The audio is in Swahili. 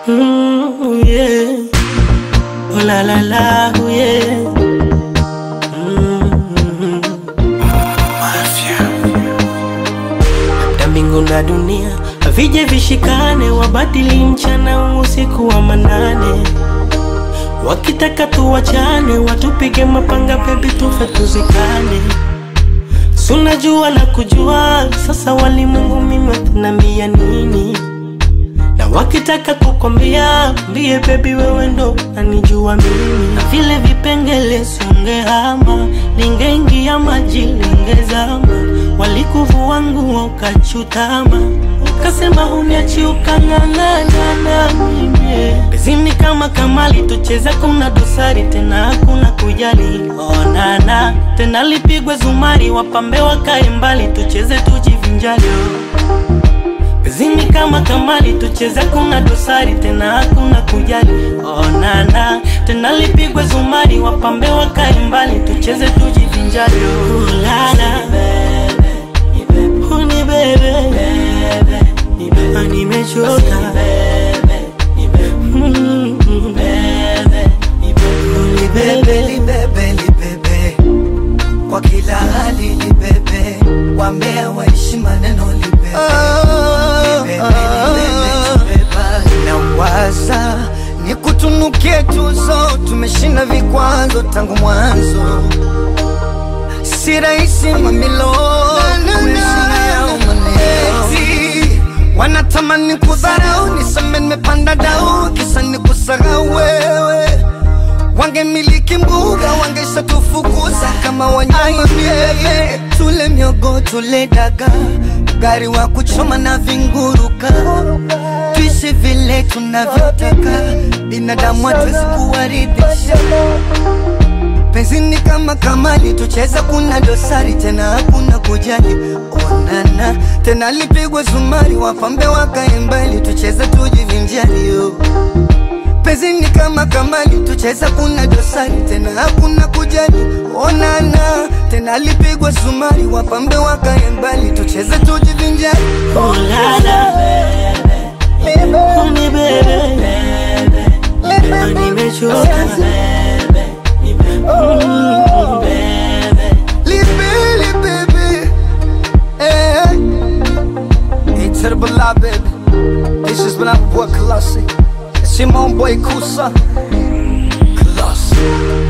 Mm, yeah. Oh la la la, oh yeah. Mm. Na mbingu na dunia vije vishikane, wabadili mchana usiku wa manane, wakitaka tuwachane, watupige mapanga, bebi tufe tuzikane. Sunajua na kujua, sasa walimwengu mimi watanambia nini? na wakitaka kukwambia mbie bebi wewe ndo nanijua mimi na vile vipengele sungehama lingeingia maji lingezama walikuvua nguo ukachutama ukasema huniachi ukang'ang'ana na mimi bezini kama kamali tucheze kuna dosari tena hakuna kujali onana tena lipigwe zumari wapambe wakae mbali tucheze tujivinjali Zimi kama kamali tucheze, kuna dosari tena hakuna kujali. Onana tena lipigwe zumari, wapambe wakae mbali, tucheze tujivinjari. Ulala uni bebe, Ah, nimechoka Mm, uni bebe. libebe libebe kwa kila hali libebe wambea waishi maneno libebe Libebe, libebe, libeba. nawaza ni kutunukie tuzo tumeshinda vikwazo tangu mwanzo si rahisi mamilo kuishi yao maneti wanatamani kudharau niseme nimepanda dau kisa ni kusahau wewe wangemiliki mbuga wangesatufukuza kama wanyama miele tule miogo tule daga gari wa kuchoma na vinguruka tuishi vile tunavyotaka binadamu hatuwezi kuwaridhisha penzini kama kamali tucheza kuna dosari tena hakuna kujali onana tena lipigwe zumari wapambe wakae mbali tucheze tujivinjali yo penzini kama kamali tucheza kuna dosari tena hakuna kujali onana tena lipigwe zumari wapambe wakae mbali tucheze tujivinjali Ulala uni bebe, Ah, nimechoka Mm. Libili baby eh. Hey to the beloved baby This is when I'm boy Colossi It's your own boy Kusa Colossi